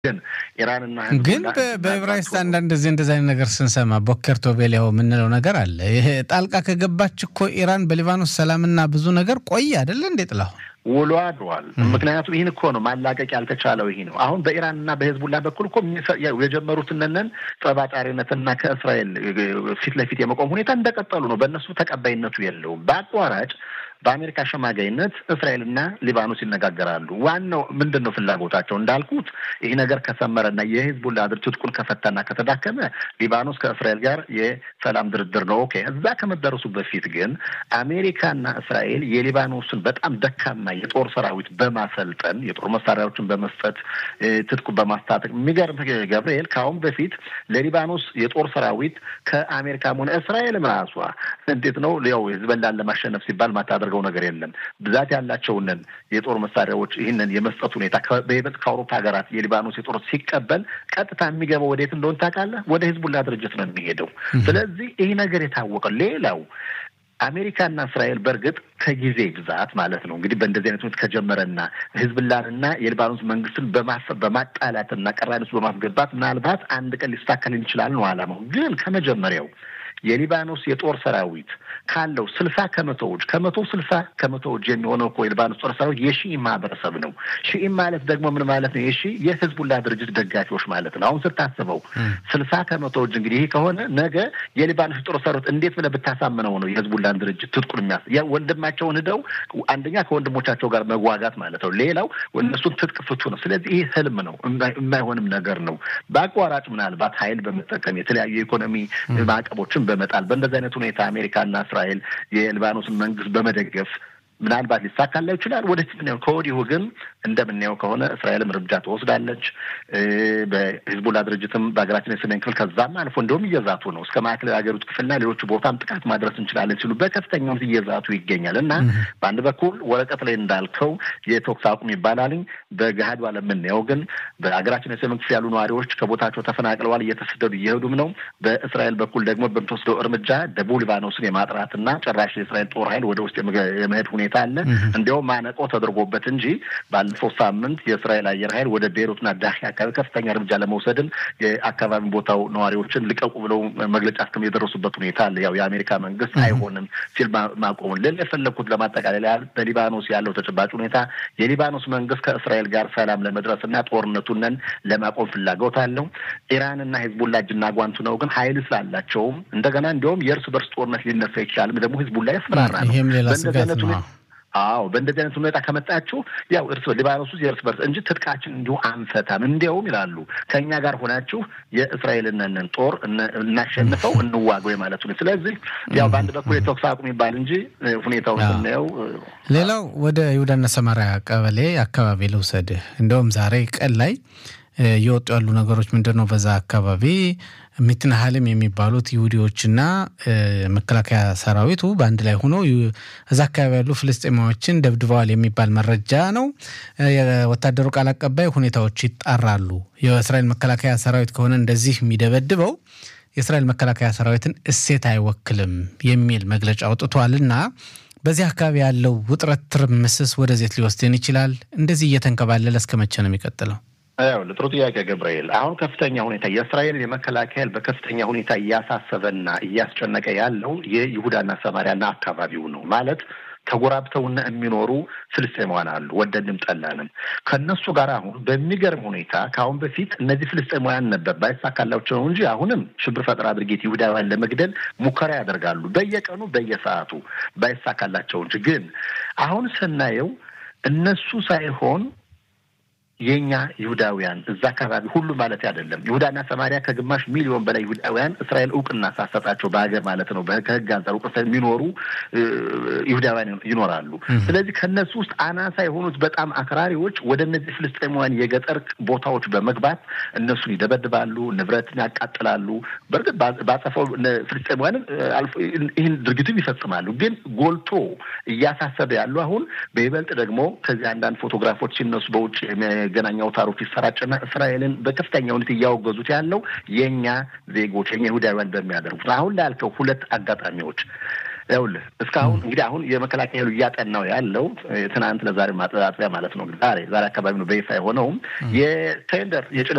ግን ኢራንና ግን በዕብራይስጥ አንዳንድ ጊዜ እንደዚህ አይነት ነገር ስንሰማ ቦኬር ቶቤል ያው የምንለው ነገር አለ። ይሄ ጣልቃ ከገባች እኮ ኢራን በሊባኖስ ሰላምና ብዙ ነገር ቆየ አይደለ እንዴ ጥላሁ ውሎ አድሯል። ምክንያቱም ይህን እኮ ነው ማላቀቅ ያልተቻለው ይህ ነው። አሁን በኢራንና በህዝቡላ በኩል እኮ የጀመሩትነን ጠባጫሪነትና ከእስራኤል ፊት ለፊት የመቆም ሁኔታ እንደቀጠሉ ነው። በእነሱ ተቀባይነቱ የለውም። በአቋራጭ በአሜሪካ አሸማጋይነት እስራኤልና ሊባኖስ ይነጋገራሉ። ዋናው ምንድን ነው ፍላጎታቸው? እንዳልኩት ይህ ነገር ከሰመረና የሂዝቡላ ድርጅት ትጥቁን ከፈታና ከተዳከመ ሊባኖስ ከእስራኤል ጋር የሰላም ድርድር ነው። ኦኬ። እዛ ከመደረሱ በፊት ግን አሜሪካና እስራኤል የሊባኖስን በጣም ደካማ የጦር ሰራዊት በማሰልጠን የጦር መሳሪያዎችን በመስጠት ትጥቁን በማስታጠቅ የሚገርም ገብርኤል ከአሁን በፊት ለሊባኖስ የጦር ሰራዊት ከአሜሪካም ሆነ እስራኤልም ራሷ እንዴት ነው ያው ህዝበላን ለማሸነፍ ሲባል ማታደርገው ነገር የለም። ብዛት ያላቸውንን የጦር መሳሪያዎች ይህንን የመስጠት ሁኔታ በይበልጥ ከአውሮፓ ሀገራት የሊባኖስ የጦር ሲቀበል ቀጥታ የሚገባው ወዴት እንደሆን ታውቃለህ? ወደ ህዝቡላ ድርጅት ነው የሚሄደው። ስለዚህ ይህ ነገር የታወቀ ሌላው አሜሪካና እስራኤል በእርግጥ ከጊዜ ብዛት ማለት ነው እንግዲህ በእንደዚህ አይነት ሁኔታ ከጀመረና ህዝብላንና የሊባኖስ መንግስትን በማጣላትና ቀራኒ ውስጥ በማስገባት ምናልባት አንድ ቀን ሊስተካከል ይችላል ነው አላማው። ግን ከመጀመሪያው የሊባኖስ የጦር ሰራዊት ካለው ስልሳ ከመቶዎች ከመቶ ስልሳ ከመቶዎች የሚሆነው እኮ የሊባኖስ ጦር ሰራዊት የሺኢ ማህበረሰብ ነው። ሺኢ ማለት ደግሞ ምን ማለት ነው? የሺ የህዝቡላ ድርጅት ደጋፊዎች ማለት ነው። አሁን ስታስበው ስልሳ ከመቶዎች እንግዲህ ይህ ከሆነ ነገ የሊባኖስ ጦር ሰራዊት እንዴት ብለህ ብታሳምነው ነው የህዝቡላን ድርጅት ትጥቁን የሚያስ ወንድማቸውን ሂደው አንደኛ ከወንድሞቻቸው ጋር መዋጋት ማለት ነው። ሌላው እነሱን ትጥቅ ፍቱ ነው። ስለዚህ ይህ ህልም ነው፣ የማይሆንም ነገር ነው። በአቋራጭ ምናልባት ሀይል በመጠቀም የተለያዩ የኢኮኖሚ ማዕቀቦችን በመጣል በእንደዚህ አይነት ሁኔታ አሜሪካና እስራኤል የሊባኖስን መንግስት በመደገፍ ምናልባት ሊሳካላው ይችላል። ወደፊት ምናየው። ከወዲሁ ግን እንደምናየው ከሆነ እስራኤልም እርምጃ ትወስዳለች። በሂዝቡላ ድርጅትም በሀገራችን የሰሜን ክፍል ከዛም አልፎ እንደውም እየዛቱ ነው እስከ ማዕከላዊ ሀገሪቱ ክፍልና ሌሎቹ ቦታም ጥቃት ማድረስ እንችላለን ሲሉ በከፍተኛው እየዛቱ ይገኛል እና በአንድ በኩል ወረቀት ላይ እንዳልከው የተኩስ አቁም ይባላልኝ በገሃዱ የምናየው ግን በሀገራችን የሰሜን ክፍል ያሉ ነዋሪዎች ከቦታቸው ተፈናቅለዋል፣ እየተሰደዱ እየሄዱም ነው። በእስራኤል በኩል ደግሞ በምትወስደው እርምጃ ደቡብ ሊባኖስን የማጥራትና ጭራሽ የእስራኤል ጦር ኃይል ወደ ውስጥ የመሄድ ሁኔታ አለ። እንዲያውም ማነቆ ተደርጎበት እንጂ ባለፈው ሳምንት የእስራኤል አየር ኃይል ወደ ቤይሩትና ዳሂ አካባቢ ከፍተኛ እርምጃ ለመውሰድም የአካባቢ ቦታው ነዋሪዎችን ልቀቁ ብለው መግለጫ እስከ የደረሱበት ሁኔታ አለ። ያው የአሜሪካ መንግስት አይሆንም ሲል ማቆሙን ልል የፈለግኩት ለማጠቃለያ በሊባኖስ ያለው ተጨባጭ ሁኔታ የሊባኖስ መንግስት ከእስራኤል ጋር ሰላም ለመድረስና ጦርነቱንን ለማቆም ፍላጎት አለው። ኢራንና ሂዝቡላ እጅና ጓንቱ ነው። ግን ሀይል ስላላቸውም እንደገና እንዲያውም የእርስ በርስ ጦርነት ሊነሳ ይችላል። ደግሞ ሂዝቡላ ያስፈራራ ነው። ይህም ሌላ ስጋት ነው። አዎ በእንደዚህ አይነት ሁኔታ ከመጣችሁ ያው እርስ ሊባኖስ ውስጥ የእርስ በርስ እንጂ ትጥቃችን እንዲሁ አንፈታም። እንዲያውም ይላሉ ከእኛ ጋር ሆናችሁ የእስራኤልንን ጦር እናሸንፈው እንዋገው ማለት ነው። ስለዚህ ያው በአንድ በኩል የተኩስ አቁም ይባል እንጂ ሁኔታውን ስናየው፣ ሌላው ወደ ይሁዳና ሰማሪያ ቀበሌ አካባቢ ልውሰድህ። እንደውም ዛሬ ቀን ላይ እየወጡ ያሉ ነገሮች ምንድን ነው? በዛ አካባቢ ሚትናሃልም የሚባሉት ይሁዲዎችና መከላከያ ሰራዊቱ በአንድ ላይ ሆነው እዛ አካባቢ ያሉ ፍልስጤማዎችን ደብድበዋል የሚባል መረጃ ነው። የወታደሩ ቃል አቀባይ ሁኔታዎች ይጣራሉ። የእስራኤል መከላከያ ሰራዊት ከሆነ እንደዚህ የሚደበድበው የእስራኤል መከላከያ ሰራዊትን እሴት አይወክልም የሚል መግለጫ አውጥቷል እና በዚህ አካባቢ ያለው ውጥረት ትርምስስ ወደዜት ሊወስድን ይችላል። እንደዚህ እየተንከባለለ እስከ መቼ ነው የሚቀጥለው? ያው ጥሩ ጥያቄ ገብርኤል። አሁን ከፍተኛ ሁኔታ የእስራኤል የመከላከያ በከፍተኛ ሁኔታ እያሳሰበና እያስጨነቀ ያለው የይሁዳና ሰማሪያና አካባቢው ነው ማለት ተጎራብተውና የሚኖሩ ፍልስጤማውያን አሉ። ወደድንም ጠላንም ከእነሱ ጋር አሁን በሚገርም ሁኔታ ከአሁን በፊት እነዚህ ፍልስጤማውያን ነበር ባይሳካላቸው ነው እንጂ አሁንም ሽብር ፈጠራ ድርጊት ይሁዳውያን ለመግደል ሙከራ ያደርጋሉ በየቀኑ በየሰዓቱ ባይሳካላቸው እንጂ ግን አሁን ስናየው እነሱ ሳይሆን የኛ ይሁዳውያን እዛ አካባቢ ሁሉ ማለት አይደለም። ይሁዳና ሰማሪያ ከግማሽ ሚሊዮን በላይ ይሁዳውያን እስራኤል እውቅና ሳሰጣቸው በሀገር ማለት ነው ከህግ አንጻር እውቅና የሚኖሩ ይሁዳውያን ይኖራሉ። ስለዚህ ከእነሱ ውስጥ አናሳ የሆኑት በጣም አክራሪዎች ወደ እነዚህ ፍልስጤማውያን የገጠር ቦታዎች በመግባት እነሱን ይደበድባሉ፣ ንብረትን ያቃጥላሉ። በእርግጥ ባጸፈው ፍልስጤማውያንን ይህን ድርጊቱም ይፈጽማሉ። ግን ጎልቶ እያሳሰበ ያሉ አሁን በይበልጥ ደግሞ ከዚህ አንዳንድ ፎቶግራፎች ሲነሱ በውጭ መገናኛ አውታሮች ይሰራጭና እስራኤልን በከፍተኛ ሁኔታ እያወገዙት ያለው የእኛ ዜጎች የኛ ይሁዳውያን በሚያደርጉት አሁን ላልከው ሁለት አጋጣሚዎች ይኸውልህ እስካሁን እንግዲህ አሁን የመከላከያ ኃይሉ እያጠናው ያለው ትናንት ለዛሬ ማጠጣጠያ ማለት ነው ዛሬ ዛሬ አካባቢ ነው በይፋ የሆነውም የቴንደር የጭነት